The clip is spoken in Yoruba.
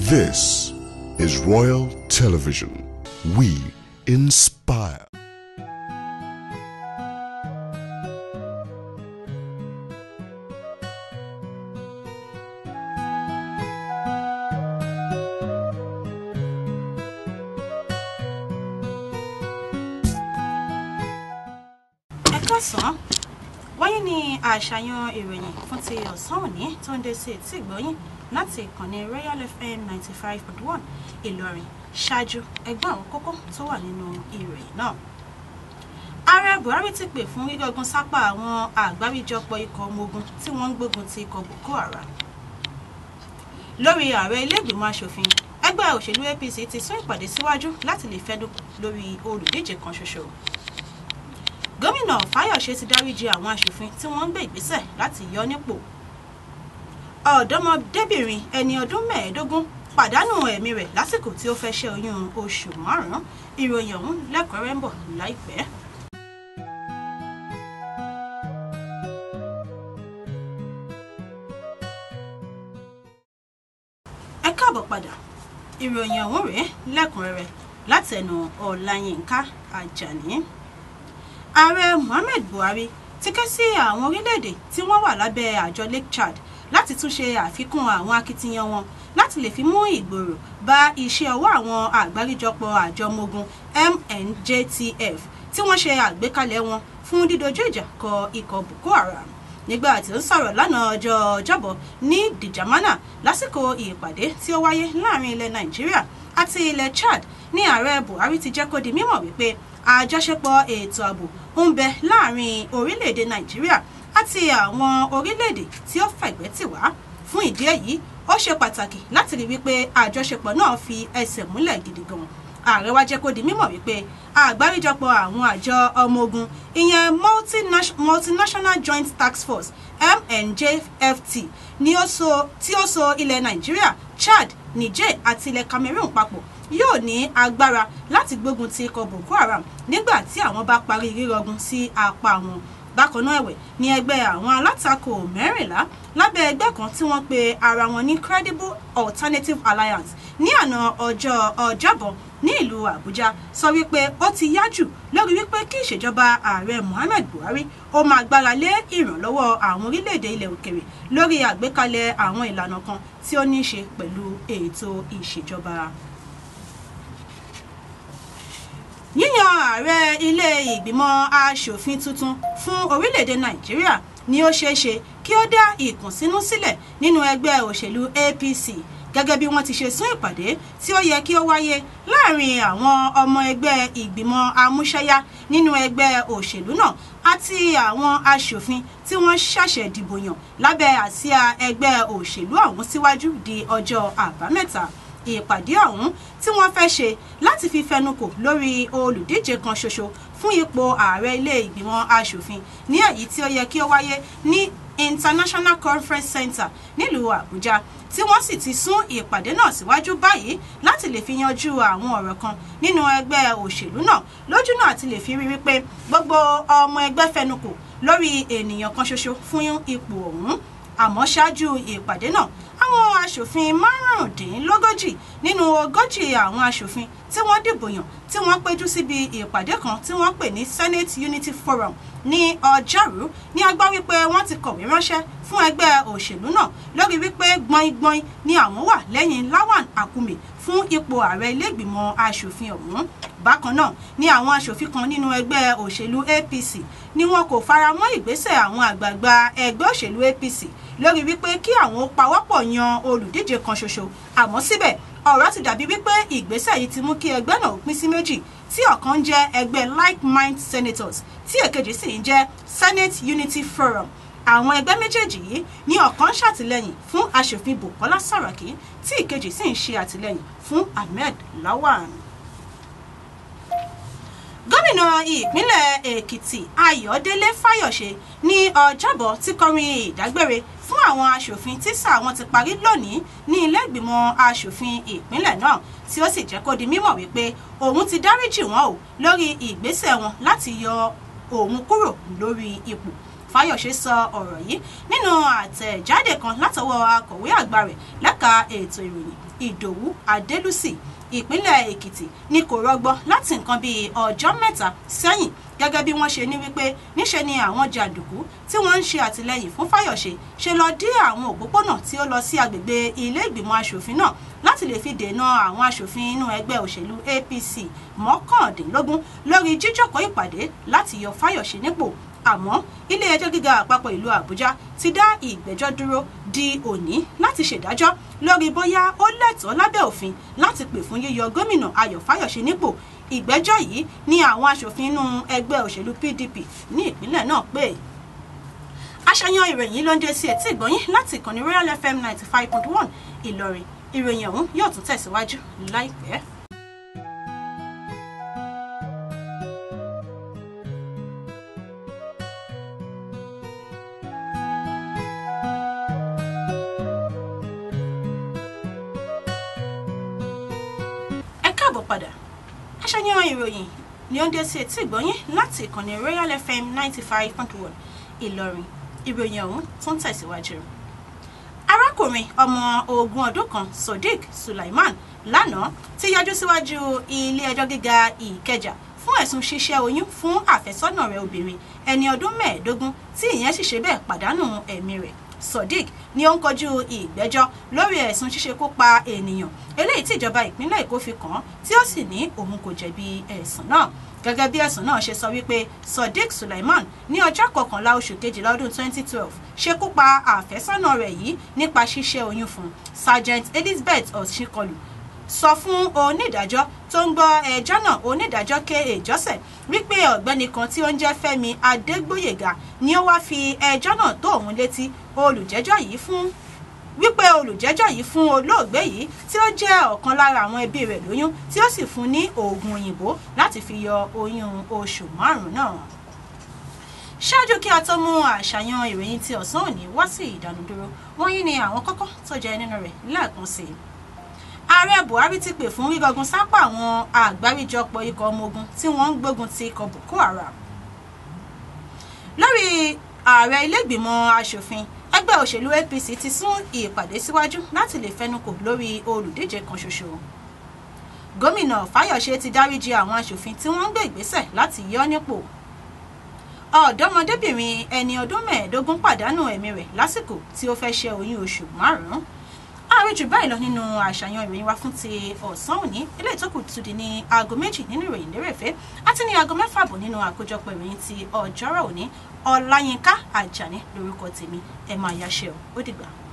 This is Royal Television. We inspire. ẹ káàsán wáyé ní àṣàyàn ìròyìn fún ti ọ̀sán òní tó ń dé sí etí ìgbọ́yìn láti ìkànnì royal fm ninety five point one ìlọrin ṣáájú ẹgbẹ́ àwọn kókó tó wà nínú ìròyìn náà. ààrẹ buhari ti pè fún gígógun sápá àwọn àgbáríjọpọ̀ ikọ̀ ọmọ ogun tí wọ́n ń gbógun ti ikọ̀ boko haram. lórí ààrẹ ilé-ìgbìmọ̀ asòfin ẹgbẹ́ òṣèlú apc ti sún ìpàdé síwájú láti lè fẹ́dùn lórí olùdíje kan ṣoṣo gómìnà fáyọ̀ṣe ti dáríji àwọn aṣòfin tí wọ́n ń gbé ìgbésẹ̀ láti yọ nípò ọ̀dọ́mọdébìnrin ẹni ọdún mẹ́ẹ̀ẹ́dógún pàdánù ẹ̀mí rẹ̀ lásìkò tí ó fẹ́ ṣe oyún oṣù márùn-ún ìròyìn ọ̀hún lẹ́kọ̀ọ́rẹ́ ń bọ̀ láìpẹ́. ẹ káàbọ̀ padà ìròyìn ọ̀hún rèé lẹ́kùnrẹ́rẹ́ látẹnu ọ̀làyínká àjàní ààrẹ muhammed buhari ti ké sí àwọn orílẹ̀-èdè tí wọ́n wà lábẹ́ àjọ lake chad láti tún ṣe àfikún àwọn akitiyan wọn láti lè fi mú ìgbòrò bá iṣẹ́ ọwọ́ àwọn àgbáríjọpọ̀ àjọ ọmọ ogun mnjtf tí wọ́n ṣe àgbékalẹ̀ wọn fún dídojú ìjà kọ ikọ̀ boko haram nígbà tí ó ń sọ̀rọ̀ lánàá ọjọ́ ọjọ́bọ̀ ní dìjàmánà lásìkò ìpàdé tí ó wáyé láàrin ilẹ̀ nàìjíríà àti ilẹ̀ chad ní ààrẹ buhari ti jẹ́ kó di mímọ̀ wípé àjọṣepọ̀ ètò ààbò ń bẹ láàrin orílẹ̀-èdè nàìjíríà àti àwọn orílẹ̀-èdè tí ó fẹ̀gbẹ́ tì wá fún ìdí èyí ó ṣe pàtàkì láti rí wípé àjọṣepọ̀ náà fi ẹsẹ̀ múlẹ̀ gidi gan ààrẹ wa jẹ́ kó di mímọ̀ wípé àgbáríjọpọ̀ àwọn àjọ ọmọ ogun ìyẹn multinational joint tax force mnjft ni ó so tí ó so ilẹ̀ nàìjíríà chad niger àti ilẹ̀ cameroon papọ̀ yóò ní agbára láti gbógun ti ikọ̀ boko haram nígbà tí àwọn bá parí rírọgun sí apá wọn bákan náà ẹ̀wẹ̀ ní ẹgbẹ́ àwọn alátakò mẹ́rìnlá lábẹ́ ẹgbẹ́ kan tí wọ́n pe ara wọn ní credible alternative alliance ní àná ọjọ́ ọjọ́bọ̀ ní ìlú àbújá sọ wípé ó ti yá jù lórí wípé kí ìṣèjọba ààrẹ muhammed buhari ó máa gbára lé ìrànlọ́wọ́ àwọn orílẹ̀-èdè ilẹ̀ òkèrè lórí àgbékalẹ̀ àwọn ìlànà kan tí ó ní í ṣe pẹ̀lú ètò ìṣèjọba yíyan ààrẹ ilé ìgbìmọ̀ asòfin tuntun fún orílẹ̀-èdè nàìjíríà ni ó ṣeé ṣe kí ó dá ìkùnsínú sílẹ̀ nínú ẹgbẹ́ òṣèlú apc gẹ́gẹ́ bí wọ́n ti ṣe sún ìpàdé tí ó yẹ kí ó wáyé láàrin àwọn ọmọ ẹgbẹ́ ìgbìmọ̀ amúṣẹ́yá nínú ẹgbẹ́ òṣèlú náà àti àwọn asòfin tí wọ́n ṣẹ̀ṣẹ̀ dìbò yàn lábẹ́ àsíá ẹgbẹ́ òṣèlú ọ̀hún síwájú di ọjọ́ àbámẹ́ta ìpàdé ọ̀hún tí wọ́n fẹ́ ṣe láti fi fẹnukò lórí olùdíje kan ṣoṣo fún ipò ààrẹ ilé ìgbìmọ̀ asòfin ní èyí tí ó yẹ kí ó wáyé ní international conference center nílùú àbújá tí wọ́n sì ti sún ìpàdé náà síwájú báyìí láti lè fi yanjú àwọn ọ̀rọ̀ kan nínú ẹgbẹ́ òṣèlú náà lójúnà àti lè fi rí wípé gbogbo ọmọ ẹgbẹ́ fẹnukò lórí ènìyàn kan ṣoṣo fún ipò ọ̀hún àmọ́ ṣáájú ìpàdé náà àwọn aṣòfin márùndínlógójì nínú ogójì àwọn aṣòfin tí wọ́n dìbò yàn tí wọ́n péjú síbi ìpàdé kan tí wọ́n pè ní senate unity forum ní ọjọ́rú ní a gbọ́ wípé wọ́n ti kọ̀wé ránṣẹ́ fún ẹgbẹ́ òṣèlú náà lórí wípé gbọ́ngbọ́n ni àwọn wà lẹ́yìn lawan akume fún ipò ààrẹ ilégbìmọ̀ aṣòfin ọ̀hún bákan náà ni àwọn aṣòfin kan nínú ẹgbẹ́ òṣèlú apc ni wọn kò fara mọ́ ìgbésẹ̀ àwọn àgbààgbà ẹgbẹ́ òṣèlú apc lórí wípé kí àwọn ó pawọ́pọ̀ yan olùdíje kan ṣoṣo àmọ́ síbẹ̀ ọ̀rọ̀ ti dàbí wípé ìgbésẹ̀ yìí ti mú kí ẹgbẹ́ náà pín sí méjì tí ọ̀kan ń jẹ́ ẹgbẹ́ like mind senators tí èkejì sì ń jẹ́ senate unity forum àwọn ẹgbẹ́ méjèèjì yìí ní ọ̀kan ṣàtìlẹ́yìn fún aṣòfin bukola saraki tí ìkejì sì ń ṣe àtìlẹ́yìn fún ahmed lawan gómìnà ìpínlẹ̀ èkìtì ayọ̀délé fáyọ̀ṣe ní ọjọ́bọ̀ ti kọrin ìdágbére fún àwọn aṣòfin tí sáà wọn ti parí lónìí ní ilé ìgbìmọ̀ aṣòfin ìpínlẹ̀ náà tí ó sì jẹ́ kó di mímọ̀ wípé òun ti dáríjì wọn o lórí ìgbésẹ̀ wọn láti yọ òun kúrò lórí ipò fáyọ̀ṣe sọ ọ̀rọ̀ yìí nínú àtẹ̀jáde kan látọwọ́ akọ̀wé àgbà rẹ̀ lẹ́ka ètò ìròyìn ìdòwú adélùsì ìpínlẹ̀ èkìtì ni kò rọgbọ láti nǹkan bíi ọjọ́ mẹ́ta sẹ́yìn gẹ́gẹ́ bí wọ́n ṣe ní wípé níṣe ni àwọn jàǹdùkú tí wọ́n ń ṣe àtìlẹ́yìn fún fáyọ̀ṣe ṣe lọ dí àwọn òpópónà tí ó lọ sí agbègbè ilé ìgbìmọ̀ asòfin náà láti lè fi dènà àwọn asòfin inú ẹgbẹ́ òṣèlú apc mọ́kàndínlógún lórí jíjókòó ìpàdé láti yọ fáyọ̀ṣe nípò àmọ́ ilé ẹjọ́ gíga àpapọ̀ ìlú àbújá ti dá ìgbẹ́jọ́ dúró di òní láti ṣèdájọ́ lórí bóyá ó lẹ́tọ̀ọ́ lábẹ́ òfin láti pè fún yíyọ gómìnà ayọ̀ fáyọ̀ṣe nípò ìgbẹ́jọ́ yìí ni àwọn aṣòfin inú ẹgbẹ́ òṣèlú pdp ní ìpínlẹ̀ náà pè aṣàyàn ìròyìn ló ń dé sí etí ìgbọ́yìn láti ìkànnì royal fm ninety five point one ìlọrin ìròyìn ọ̀hún yóò tún tẹ̀síwájú láìpẹ́. ẹ káàbọ̀ padà aṣàyàn ìròyìn ni ó ń dé sí etí ìgbọ́yìn láti ìkànnì royal fm ninety five point one ìlọrin ìròyìn ọ̀hún tó ń tẹ̀síwájú. arákùnrin ọmọ ogún ọdún kan sodiq sulaiman lánàá ti yọjú síwájú ilé ẹjọ́ gíga ìkẹjà fún ẹ̀sùn ṣíṣẹ́ oyún fún àfẹ́sọ́nà rẹ̀ obìnrin ẹni ọdún mẹ́ẹ̀ẹ́dógún tí ìyẹn sì ṣe bẹ́ẹ̀ pàdánù ẹ̀mí rẹ̀ sodiq ni ó ń kojú ìgbẹ́jọ́ lórí ẹ̀sùn ṣíṣekú pa ènìyàn eléyìí tí ìjọba ìpínlẹ̀ èkó fi kàn án tí ó sì ní òun kò jẹ̀bi ẹ̀sùn náà gẹ́gẹ́ bí ẹ̀sùn náà ṣe sọ wípé sodiq suleiman ní ọjọ́ kọkànlá oṣù kejìlá ọdún 2012 ṣekú pa àfẹ́sọ́nà rẹ̀ yìí nípa ṣíṣẹ́ oyún fún sergeant elizabeth ọ̀ṣinkọlù sọ fún onídàájọ́ tó ń gbọ́ ẹjọ́ náà onídàájọ́ ké èjọ́sẹ̀ wípé ọ̀gbẹ́ni kan tí ó ń jẹ́ fẹ́mi adégbòyèga ni ó wáá fi ẹjọ́ náà tó òun létí olùjẹ́jọ́ yìí fún wípé olùjẹ́jọ́ yìí fún olóògbé yìí tí ó jẹ́ ọ̀kan lára àwọn ẹbí rẹ̀ lóyún tí ó sì fún ní oògùn òyìnbó láti fi yọ oyún oṣù márùn-ún náà. ṣáájú kí a tó mú àṣàyàn ìròyìn ti ọ̀sán òní wá sí ìdánudúró wọ́n yí ni àwọn kọ́kọ́ tó jẹ́ nínú rẹ̀ lẹ́ẹ̀kan sí i. ààrẹ buhari ti pè fún rígọgun sápá àwọn àgbáríjọpọ̀ ikọ̀ ọmọ ogun tí wọ́n ń gbógun ti ikọ̀ boko haram. lórí ààrẹ ilé-ìgbìmọ̀ asòfin ẹgbẹ́ òṣèlú apc ti sún ìpàdé síwájú láti lè fẹnukò lórí olùdíje kan ṣoṣo gómìnà fáyọ̀ṣe ti dáríji àwọn aṣòfin tí wọ́n ń gbé ìgbésẹ̀ láti yọ nípò ọ̀dọ́mọdébìnrin ẹni ọdún mẹ́ẹ̀ẹ́dógún pàdánù ẹ̀mí rẹ̀ lásìkò tí ó fẹ́ ṣe oyún oṣù márùn-ún ààrẹ jù báyìí lọ nínú àṣàyàn ìròyìn wa fún ti ọ̀sán òní ilé ìtókù tún di ní aago méjì nínú ìròyìn lérèfé àti ní aago mẹ́fà bọ̀ nínú àkójọpọ̀ ìròyìn ti ọjọ́rọ̀ òní ọláyínká àjàní lórúkọ tèmi ẹ máa yáṣẹ́ o ó dìgbà.